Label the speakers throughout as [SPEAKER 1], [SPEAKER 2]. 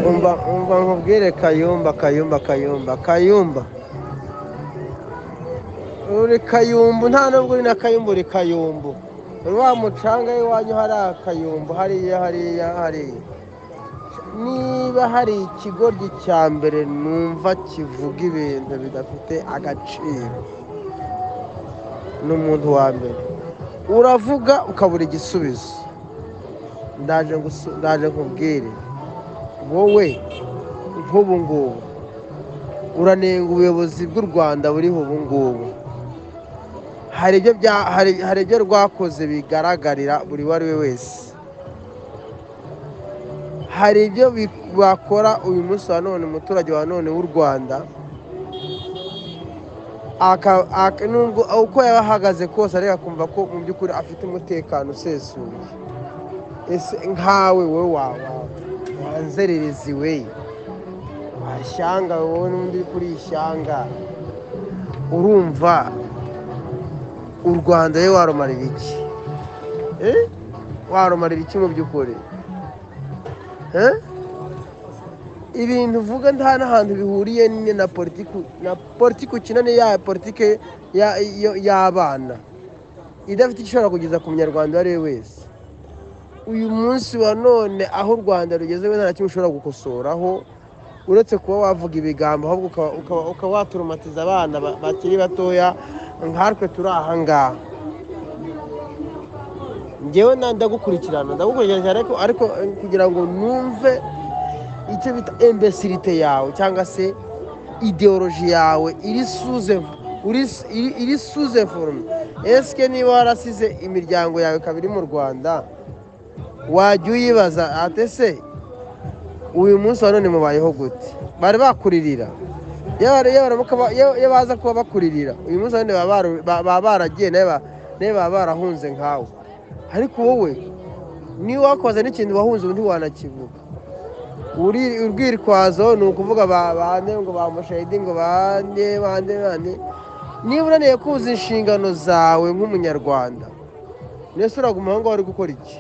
[SPEAKER 1] umva umva nkubwire kayumba kayumba kayumba kayumba uri kayumbu nta nubwo uri na kayumbu uri kayumbu muri wa mucanga w'iwanyu hari akayumbu hariya hariya hariya niba hari ikigoryi cya mbere numva kivuga ibintu bidafite agaciro ni umuntu wa mbere uravuga ukabura igisubizo ndaje gusu- ndaje nkubwire wowe nk'ubu ngubu uranenga ubuyobozi bw'u rwanda buriho ubu ngubu hari ibyo bya- hari- hari ibyo rwakoze bigaragarira buri uwo ari we wese hari ibyo bi- bakora uyu munsi wa none umuturage wa none w'u rwanda aka- aka- nubwo uko yaba ahagaze kose ariko akumva ko mu by'ukuri afite umutekano usesuye ese nkawe wowe wawa wanzererezi we washyanga wowe n'undi uri kuri ishyanga urumva u rwanda we warumarira iki Eh? warumarira iki mu by'ukuri Eh? ibintu uvuga nta n'ahantu bihuriye ni- na politiki na politiki ukina ni ya politiki ya- yo- y'abana idafite icyo ishobora kugeza ku munyarwanda uwo ari we wese uyu munsi wa none aho u rwanda rugeze we nta na kimwe ushobora gukosoraho uretse kuba wavuga ibigambo ahubwo ukaba- ukaba- ukaba waturumatiza abana ba- bakiri batoya nkatwe turi aha ngaha ngewe na- ndagukurikirana ndagukurikirana cyane ariko ariko eh, kugira ngo numve icyo bita embesilite yawe cyangwa se ideoloji yawe iri suze uri- iri- iri suze forume esike niba warasize imiryango yawe ikaba iri mu rwanda wajya uyibaza ate se uyu munsi wa none mubayeho gute bari bakuririra iyo bari- iyo baramuka ba- iyo- iyo baza kuba bakuririra uyu munsi wa none baba baru- ba- baba baragiye nawe ba- nawe baba barahunze nkawe ariko wowe niba wakoze n'ikintu wahunze ubu ntiwanakivuga Uri- urwitwazo ni ukuvuga ba- bande ngo ba mushayidi ngo bande bande bande niba unaniye kuzuza inshingano zawe nk'umunyarwanda mbese uraguma aho ngaho uri gukora iki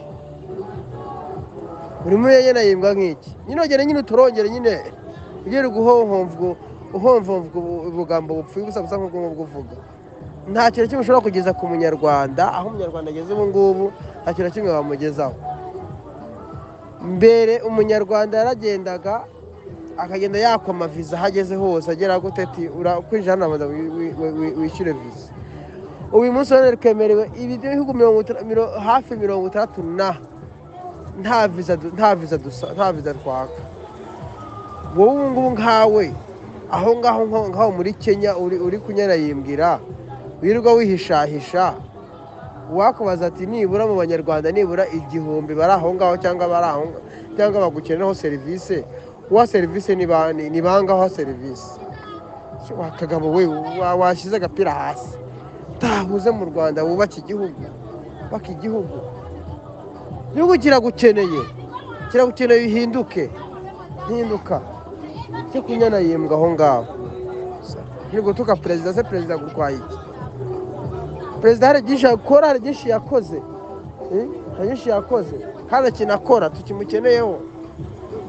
[SPEAKER 1] buri muri yena yimbwa nk'iki nyine ugere nyine uturongere nyine ugere guhonhomvwa uhonvomvwa ubu- ubugambo bupfuye ubusa busa nk'ubwo ngubwo uvuga nta kintu kimwe ushobora kugeza ku munyarwanda aho umunyarwanda ageze ubu ngubu nta kintu na kimwe bamugezaho mbere umunyarwanda yaragendaga akagenda yakoma viza aho ageze hose agera gute ati urakwinjira hano abanza wi- wi- wi- wi- wishyure viza uyu munsi wa none twemerewe ibihugu mirongo itandatu- miro- hafi mirongo itandatu na nta viza du- nta viza dusa nta viza twaka wowe ubu ngubu nkawe aho ngaho nko- nkaho muri kenya uri uri kunyarayimbwira wirirwa wihishahisha wakubaza ati nibura mu banyarwanda nibura igihumbi bari aho ngaho cyangwa bari aho ngaho cyangwa bagukeneraho serivisi uwa serivisi ni ba- ni ni bangaho serivisi Se wa kagabo we wa- washyize agapira hasi tahuze mu rwanda wubake igihugu wubake igihugu igihugu kiragukeneye kiragukeneye uhinduke hinduka cyo kunyana yimbwa aho ngaho ni gutuka perezida se perezida agurwaye iki perezida hari byinshi akora hari byinshi yakoze Eh, hari byinshi yakoze kandi ikintu akora tukimukeneyeho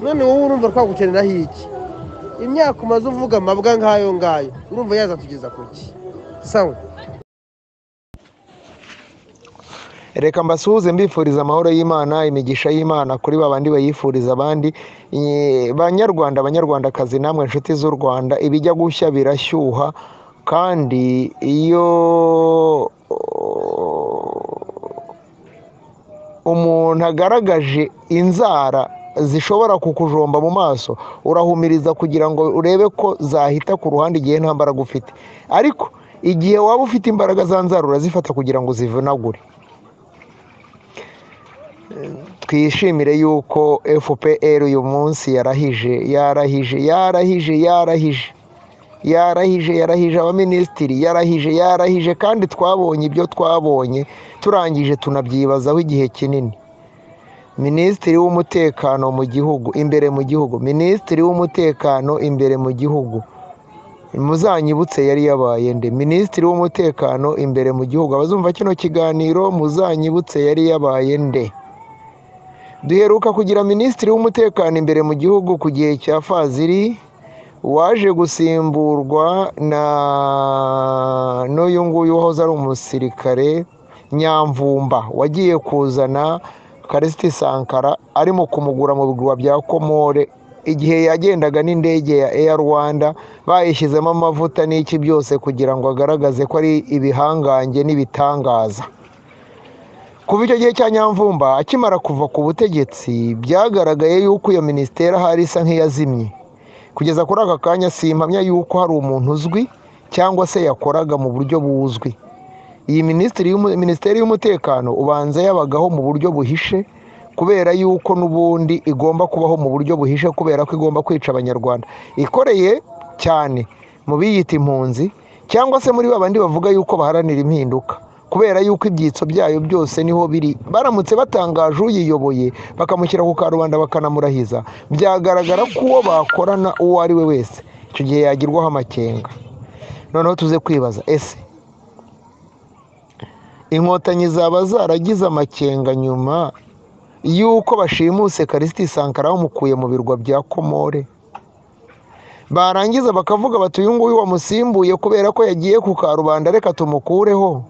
[SPEAKER 1] none wowe urumva twagukeneraho iki imyaka umaze uvuga amabwa nk'ayo ngayo urumva yazatugeza ku ki sawa
[SPEAKER 2] reka mbasuhuze mbifuriza amahoro y'imana imigisha y'imana kuri babandi bayifuriza abandi Eh, banyarwanda banyarwandakazi namwe inshuti z'u rwanda ibijya gushya birashyuha kandi iyo umuntu agaragaje inzara zishobora kukujomba mu maso urahumiriza kugira ngo urebe ko zahita ku ruhande igihe nta mbaraga ufite ariko igihe waba ufite imbaraga za nzara urazifata kugira ngo uzivunagure twishimire yuko fpr uyu munsi yarahije yarahije yarahije yarahije yarahije yarahije abaminisitiri yarahije yarahije kandi twabonye ibyo twabonye turangije tunabyibazaho igihe kinini minisitiri w'umutekano mu gihugu imbere mu gihugu minisitiri w'umutekano imbere mu gihugu muzanyibutse yari yabaye nde minisitiri w'umutekano imbere mu gihugu abazumva kino kiganiro muzanyibutse yari yabaye nde duheruka kugira minisitiri w'umutekano imbere mu gihugu ku gihe cya faziri waje gusimburwa na n'uyu nguyu wahoze ari umusirikare nyamvumba wagiye kuzana karisiti sankara arimo kumugura mu bigurwa bya komore igihe yagendaga n'indege ya eya rwanda bayishyizemo amavuta n'iki byose kugira ngo agaragaze ko ari ibihangange n'ibitangaza kuva icyo gihe cya nyamvumba akimara kuva ku butegetsi byagaragaye yuko iyo minisiteri ahari isa nk'iyazimye kugeza kuri aka kanya simpamya yuko hari umuntu uzwi cyangwa se yakoraga mu buryo buzwi iyi minisiteri y'umutekano ubanza yabagaho mu buryo buhishe kubera yuko n'ubundi igomba kubaho mu buryo buhishe kubera ko igomba kwica abanyarwanda ikoreye cyane mu biyita impunzi cyangwa se muri babandi bavuga yuko baharanira impinduka kubera yuko ibyitso byayo byose niho biri baramutse batangaje uyiyoboye bakamushyira ku karubanda bakanamurahiza byagaragara ko uwo bakorana uwo ari we wese icyo gihe yagirwaho amakenga noneho tuze kwibaza ese inkotanyi zaba zaragize amakenga nyuma y'uko bashimuse karisiti sankara bamukuye mu birwa bya komore barangiza bakavuga bati uyu nguyu wamusimbuye kubera ko yagiye ku karubanda reka tumukureho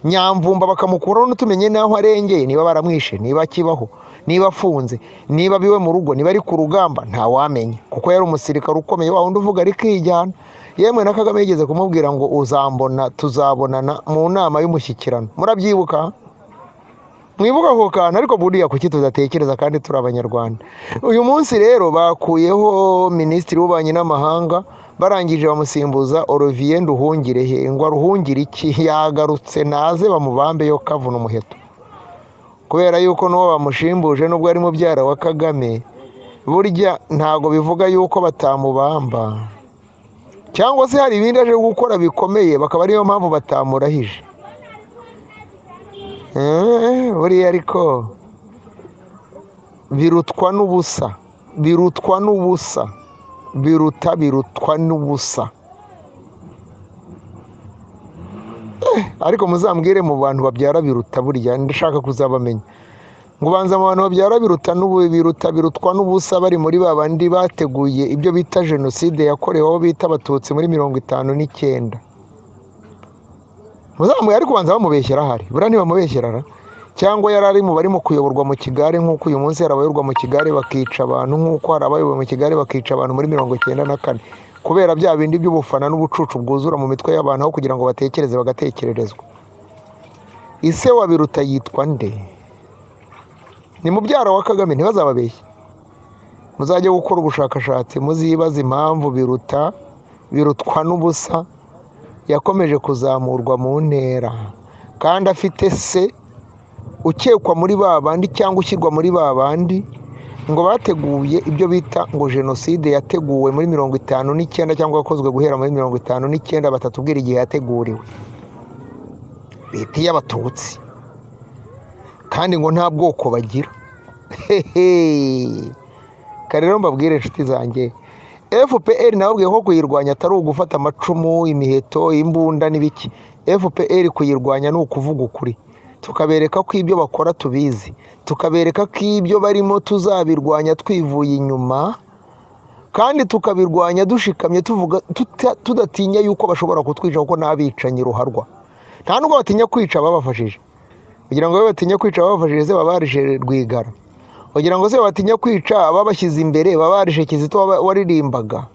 [SPEAKER 2] nyamvumba bakamukuraho n'utumenye n'aho arengeye niba baramwishe niba akibaho niba afunze niba biwe mu rugo niba ari ku rugamba ntawamenya kuko yari umusirikare ukomeye wa wundi uvuga ariko yijyana yemwe na kagame yigeze kumubwira ngo uzambona tuzabonana mu nama y'umushyikirano murabyibuka mwibuka ako kantu ariko buriya kuki tudatekereza kandi turi abanyarwanda uyu munsi rero bakuyeho minisitiri w'ububanyi n'amahanga barangije bamusimbuza Olivier nduhungire he ngo aruhungire iki yagarutse naze bamubambeyo kavuna umuheto kubera yuko n'uwo bamushimbuje n'ubwo ari mubyara wa kagame burya ntago bivuga yuko batamubamba cyangwa se hari ibindi aje gukora bikomeye bakaba ariyo mpamvu batamurahije buriya ariko birutwa n'ubusa birutwa n'ubusa biruta birutwa n'ubusa ariko muzambwire mu bantu babyara biruta burya ndashaka kuzabamenya ngo ubanza mu bantu babyara biruta biruta birutwa n'ubusa bari muri ba bandi bateguye ibyo bita jenoside yakorewe aho bita abatutsi muri mirongo itanu n'icyenda muzambwire ariko ubanza bamubeshyera ahari buriya ntibamubeshyera cyangwa yari ari mu barimo kuyoborwa mu kigare nk'uko uyu munsi hari abayoborwa mu kigare bakica abantu nk'uko hari abayobowe mu kigare bakica abantu muri mirongo icyenda na kane kubera bya bindi by'ubufana n'ubucucu bwuzura mu mitwe y'abantu aho kugira ngo batekereze bagatekererezwa ise wa biruta yitwa nde ni mubyara wa kagame ntibazababeshye muzajye gukora ubushakashatsi muzibaze impamvu biruta birutwa n'ubusa yakomeje kuzamurwa mu ntera kandi afite se ukekwa muri ba bandi cyangwa ushyirwa muri ba bandi ngo bateguye ibyo bita ngo jenoside yateguwe muri mirongo itanu n'icyenda cyangwa yakozwe guhera muri mirongo itanu n'icyenda batatubwira igihe yateguriwe leta y'abatutsi kandi ngo nta bwoko bagira kare rero mbabwire inshuti zanjye fpr nababwiye ko kuyirwanya atari ugufata amacumu imiheto imbunda n'ibiki fpr kuyirwanya ni ukuvuga ukuri tukabereka ko ibyo bakora tubizi tukabereka ko ibyo barimo tuzabirwanya twivuye inyuma kandi tukabirwanya dushikamye tudatinya yuko bashobora kutwica kuko n'abicanyi ruharwa nta nubwo batinya kwica babafashije kugira ngo batinya kwica babafashije se babarije rwigara kugira ngo se batinya kwica babashyize imbere babarije kizito waririmbaga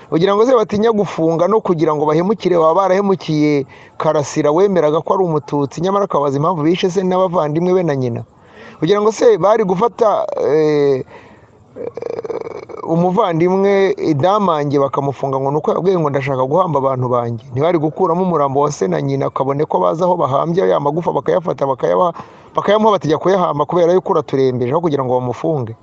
[SPEAKER 2] kugira ngo se batinya gufunga no kugira ngo bahemukire baba barahemukiye karasira wemeraga ko ari umututsi nyamara akabaza impamvu bishe se n'abavandimwe be na nyina kugira ngo se bari gufata umuvandimwe idamange bakamufunga ngo nuko yabwiye ngo ndashaka guhamba abantu banjye ntibari gukuramo umurambo wa se na nyina kabone ko baza aho bahambye ya magufa bakayafata bakayamuha batajya kuyahamba kubera yuko uraturembeje aho kugira ngo bamufunge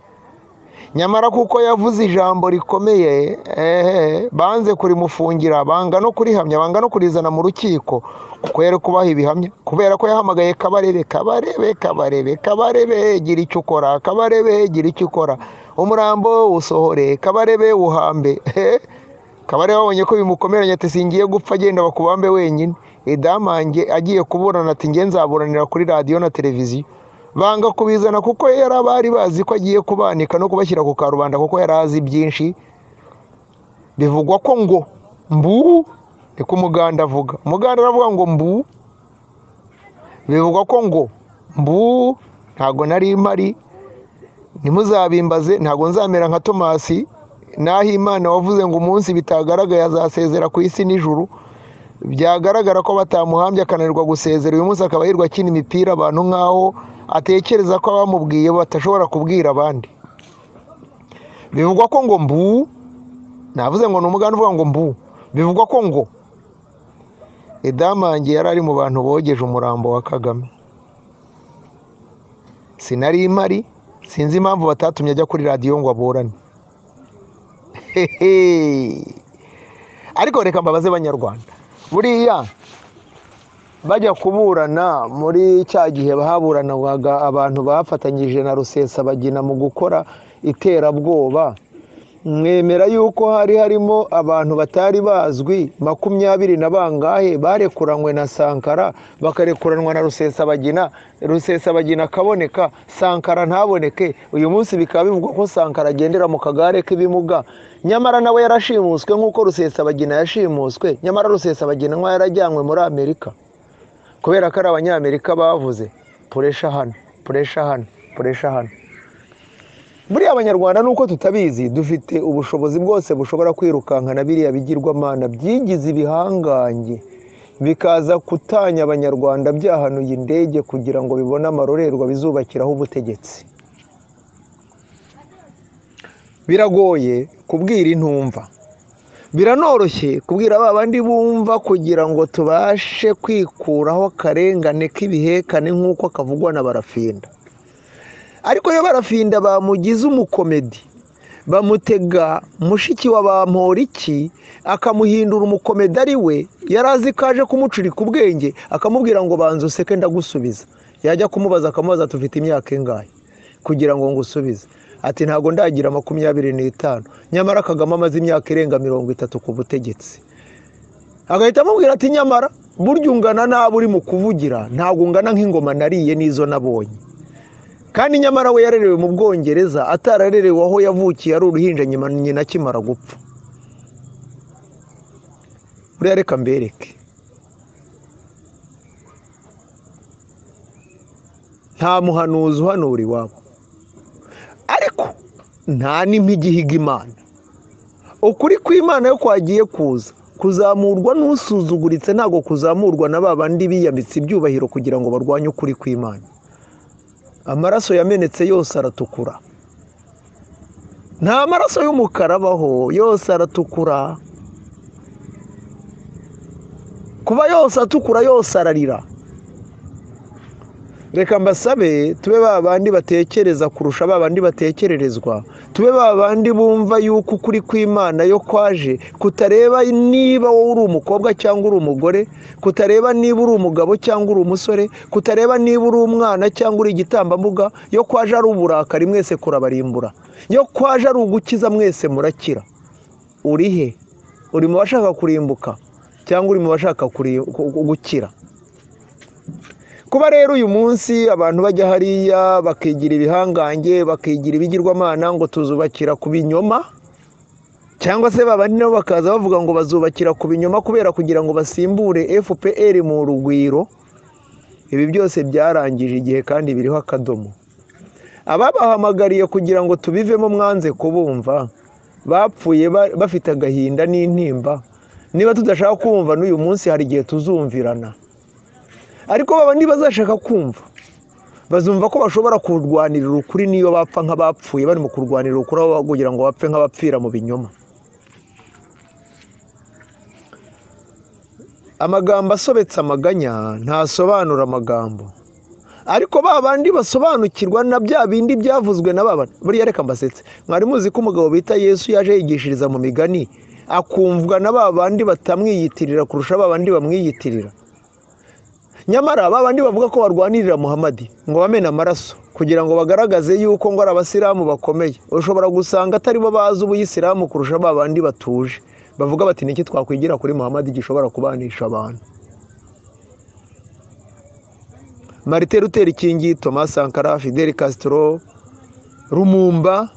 [SPEAKER 2] nyamara kuko yavuze ijambo rikomeye ehe banze kurimufungira banga no kurihamya banga no kurizana mu rukiko kuko yari kubaha ibihamya kubera ko yahamagaye kabarebe kabarebe kabarebe kabarebe gira icyo ukora kabarebe gira icyo ukora umurambo usohore kabarebe uhambe kabarebe babonye ko bimukomeranya ati singiye gupfa agenda bakubambe wenyine idamange agiye kuburana ati nge nzaburanira kuri radiyo na televiziyo banga kubizana kuko yari abari bazi ko agiye kubanika no kubashyira ku karubanda kuko yari azi byinshi bivugwa ko ngo mbu niko umuganda avuga umuganda aravuga ngo mbu bivugwa ko ngo mbu ntabwo nari mpari ntimuzabimbaze ntabwo nzamera nka tomasi naho imana wavuze ngo umunsi bitagaragaye azasezera ku isi nijoro byagaragara ko batamuhambye akananirwa gusezera uyu munsi akaba yirwa akina imipira abantu nk'aho atekereza ko abamubwiye batashobora kubwira abandi bivugwa ko ngo mbu navuze ngo ni umuganda uvuga ngo mbu bivugwa ko ngo idamange yari ari mu bantu bogeje umurambo wa kagame sinari impari sinzi impamvu batatumye ajya kuri radiyo ngo aburane ariko reka mbabaze abanyarwanda buriya bajya kuburana muri cya gihe bahaburanwaga abantu bafatanyije na rusesabagina mu gukora iterabwoba mwemera yuko hari harimo abantu batari bazwi makumyabiri na bangahe barekuranywe na sankara bakarekuranywa na rusesabagina rusesabagina akaboneka sankara ntaboneke uyu munsi bikaba bivugwa ko sankara agendera mu kagare k'ibimuga nyamara nawe yarashimuswe nk'uko rusesabagina yashimuswe nyamara rusesabagina nk'aho yarajyanywe muri amerika kubera ko ari abanyamerika bavuze puresha hano puresha hano puresha hano buriya abanyarwanda nuko tutabizi dufite ubushobozi bwose bushobora kwirukankana biriya bigirwamana byigize ibihangange bikaza kutanya abanyarwanda byahanuye indege kugira ngo bibone amarorerwa bizubakiraho ubutegetsi biragoye kubwira intumva biranoroshye kubwira ba bandi bumva kugira ngo tubashe kwikuraho akarengane k'ibihekane nk'uko kavugwa na barafinda ariko iyo barafinda bamugize umukomedi bamutega mushiki wa bamporiki akamuhindura umukomedi ari we yari azi ko aje kumucurika ubwenge akamubwira ngo banza useke ndagusubiza yajya kumubaza akamubaza tufite imyaka ingahe kugira ngo ngusubize ati ntabwo ndagira makumyabiri n'itanu nyamara kagame amaze imyaka irenga mirongo itatu ku butegetsi agahita amubwira ati nyamara burya ungana nabi uri mu kuvugira ntabwo ungana nk'ingoma nariye n'izo nabonye kandi nyamara we yarerewe mu bwongereza atararerewe aho yavukiye ari uruhinja nyina akimara gupfa buriya reka mbereke nta muhanuzi uhanura iwabo ariko nta n'impigihiga imana ukuri kw'imana yo kwagiye kuza kuzamurwa n'usuzuguritse ntabwo kuzamurwa na ba bandi biyambitse ibyubahiro kugira ngo barwanye ukuri kw'imana amaraso yamenetse yose aratukura nta maraso y'umukara abaho yose aratukura kuba yose atukura yose ararira reka mbasabe tube ba bandi batekereza kurusha ba bandi batekererezwa tube ba bandi bumva yuko ukuri kw'imana yo kwaje kutareba niba wowe uri umukobwa cyangwa uri umugore kutareba niba uri umugabo cyangwa uri umusore kutareba niba uri umwana cyangwa uri igitambambuga yo kwaje ari uburakari mwese kurabarimbura yo kwaje ari ugukiza mwese murakira uri he uri mu bashaka kurimbuka cyangwa uri mu bashaka gukira kuba rero uyu munsi abantu bajya hariya bakigira ibihangange bakigira ibigirwamana ngo tuzubakira ku binyoma cyangwa se babandi nabo bakaza bavuga ngo bazubakira ku binyoma kubera kugira ngo basimbure fpr mu rugwiro ibi byose byarangije igihe kandi biriho akadomo ababahamagariye kugira ngo tubivemo mwanze kubumva bapfuye bafite agahinda n'intimba niba tudashaka kumva n'uyu munsi hari igihe tuzumvirana ariko baba ntibazashaka kumva bazumva ko bashobora kurwanirira ukuri niyo bapfa nk'abapfuye barimo kurwanirira ukuri aho kugira ngo bapfe nk'abapfira mu binyoma amagambo asobetse amaganya ntasobanura amagambo ariko ba bandi basobanukirwa na bya bindi byavuzwe na ba buriya reka mbasetse mwari muzi ko umugabo bita yesu yaje yigishiriza mu migani akumvwa na ba bandi batamwiyitirira kurusha ba bandi bamwiyitirira nyamara ba bandi bavuga ko barwanirira muhamadi ngo bamena amaraso kugira ngo bagaragaze yuko ngo ari abasilamu bakomeye ushobora gusanga atari bo bazi ubuyisilamu kurusha ba bandi batuje bavuga bati niki twakwigira kuri muhamadi gishobora kubanisha abantu marite ruteri kingi thomas sankara fidel castro rumumba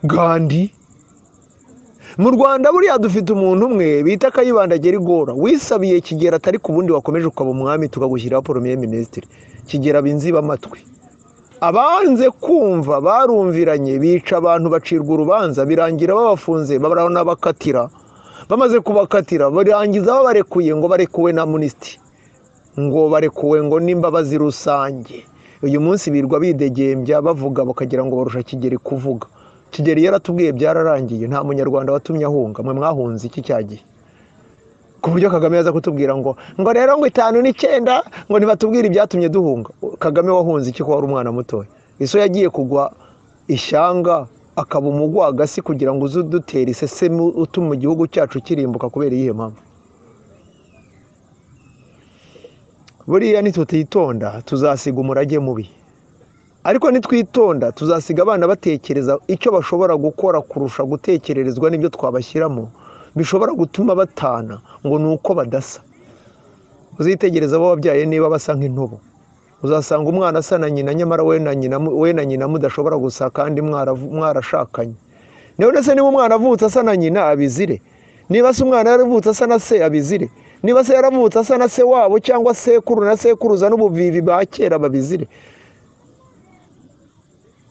[SPEAKER 2] gandi mu rwanda buriya dufite umuntu umwe bita kayibanda gerigora wisabiye kigera atari ku bundi wakomeje ukaba umwami tukagushyiraho poromye minisitiri kigera binziba amatwi abanze kumva barumviranye bica abantu bacirwa urubanza birangira babafunze baranabakatira bamaze kubakatira birangiza babarekuye ngo barekuwe na munisiti ngo barekuwe ngo n'imbabazi rusange uyu munsi birwa bidegembya bavuga bakagira ngo barusha kigeri kuvuga kigeri yaratubwiye byararangiye nta munyarwanda watumye ahunga mwe mwahunze iki cyagiye ku buryo kagame yaza kutubwira ngo ngo rero ngo itanu n'icyenda ngo ntibatubwire ibyatumye duhunga kagame wahunze iki ko wari umwana mutoya iso yagiye kugwa ishyanga akaba umugwa agasi kugira ngo uze udutere iseseme utuma igihugu cyacu kirimbuka kubera iyihe mpamvu buriya nitutitonda tuzasiga umurage mubi ariko nitwitonda tuzasiga abana batekereza icyo bashobora gukora kurusha gutekererezwa n'ibyo twabashyiramo bishobora gutuma batana ngo ni uko badasa uzitegereza abo wabyaye niba basa nk'intubu uzasanga umwana asa na nyina nyamara we na nyina mudashobora gusa kandi mwarashakanye niba ndetse niba umwana avutse asa na nyina abizire niba se umwana yaravutse asa na se abizire niba se yaravutse asa na se wabo cyangwa sekuru na sekuruza n'ubuvivi ba kera babizire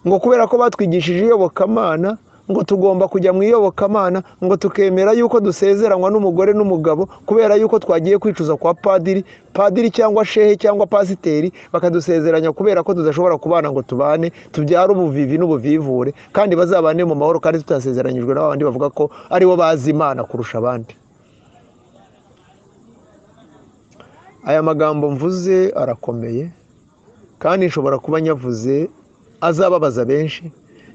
[SPEAKER 2] ngo kubera ko batwigishije iyobokamana ngo tugomba kujya mu iyobokamana ngo tukemera yuko dusezeranywa n'umugore n'umugabo kubera yuko twagiye kwicuza kwa padiri padiri cyangwa shehe cyangwa pasiteri bakadusezeranya kubera ko tudashobora kubana ngo tubane tubyare ubuvivi n'ubuvivure kandi bazabane mu mahoro kandi tutasezeranyijwe n'abandi bavuga ko aribo bazi imana kurusha abandi aya magambo mvuze arakomeye kandi nshobora kuba nyavuze azababaza benshi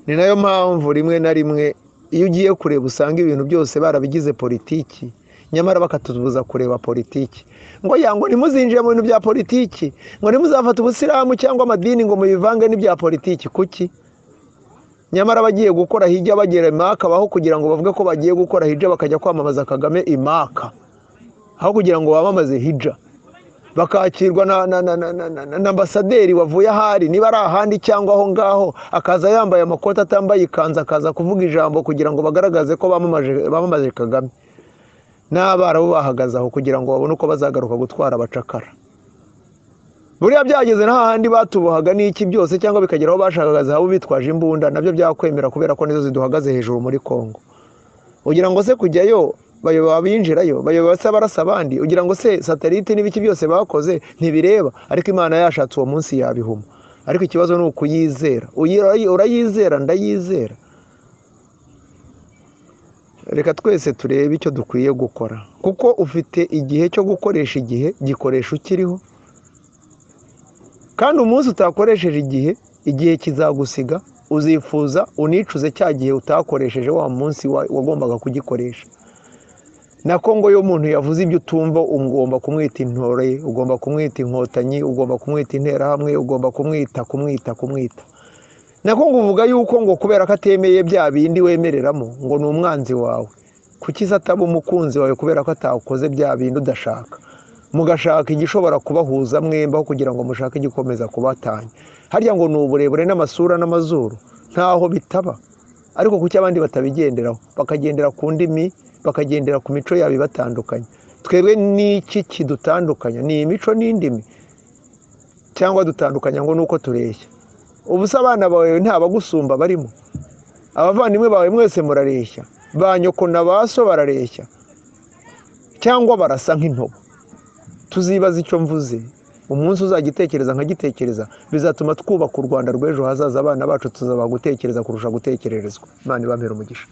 [SPEAKER 2] ni nayo mpamvu rimwe na rimwe iyo ugiye kureba usanga ibintu byose barabigize politiki nyamara bakatubuza kureba politiki ngo yango ntimuzinjire mu bintu bya politiki ngo ntimuzafate ubusilamu cyangwa amadini ngo mubivange n'ibya politiki kuki nyamara abagiye gukora hijya bagera imaka aho kugira ngo bavuge ko bagiye gukora hijya bakajya kwamamaza kagame imaka aho kugira ngo bamamaze hijya bakakirwa na ambasaderi wavuye ahari niba ari ahandi cyangwa aho ngaho akaza yambaye amakoti atambaye ikanzu akaza kuvuga ijambo kugira ngo bagaragaze ko bamamaje kagame n'abarabu bahagaze aho kugira ngo babone uko bazagaruka gutwara abacakara buriya byageze n'ahandi batubohaga n'iki byose cyangwa bikagera aho bashakaga zahabu bitwaje imbunda nabyo byakwemera kubera ko nizo ziduhagaze hejuru muri congo ugira ngo se kujyayo bayoboye abinjirayo bayoboye se barasa abandi ugira ngo se satelite n'ibiki byose bakoze ntibireba ariko imana yashatse uwo munsi yabihuma ariko ikibazo ni ukuyizera urayizera ndayizera reka twese turebe icyo dukwiye gukora kuko ufite igihe cyo gukoresha igihe gikoresha ukiriho kandi umunsi utakoresheje igihe igihe kizagusiga uzifuza unicuze cya gihe utakoresheje wa munsi wagombaga kugikoresha na kongo yo umuntu yavuze ibyo utumva ugomba kumwita intore ugomba kumwita inkotanyi ugomba kumwita interahamwe ugomba kumwita kumwita kumwita na kongo uvuga yuko ngo kubera ko atemeye bya bindi wemereramo ngo ni umwanzi wawe kuki se ataba umukunzi wawe kubera ko atakoze bya bindi udashaka mugashaka igishobora kubahuza mwembaho kugira ngo mushake igikomeza kubatanya harya ngo ni uburebure n'amasura n'amazuru ntaho bitaba ariko kuki abandi batabigenderaho bakagendera ku ndimi bakagendera ku mico yabo ibatandukanye twebwe n'iki kidutandukanya ni imico n'indimi cyangwa dutandukanya ngo ni uko tureshya ubu se abana bawe nta bagusumba barimo abavandimwe bawe mwese murareshya ba nyoko na ba so barareshya cyangwa barasa nk'intobo tuzibaza icyo mvuze umunsi uzagitekereza nkagitekereza bizatuma twubaka u rwanda rw'ejo hazaza abana bacu tuzaba gutekereza kurusha gutekererezwa imana ibamera umugisha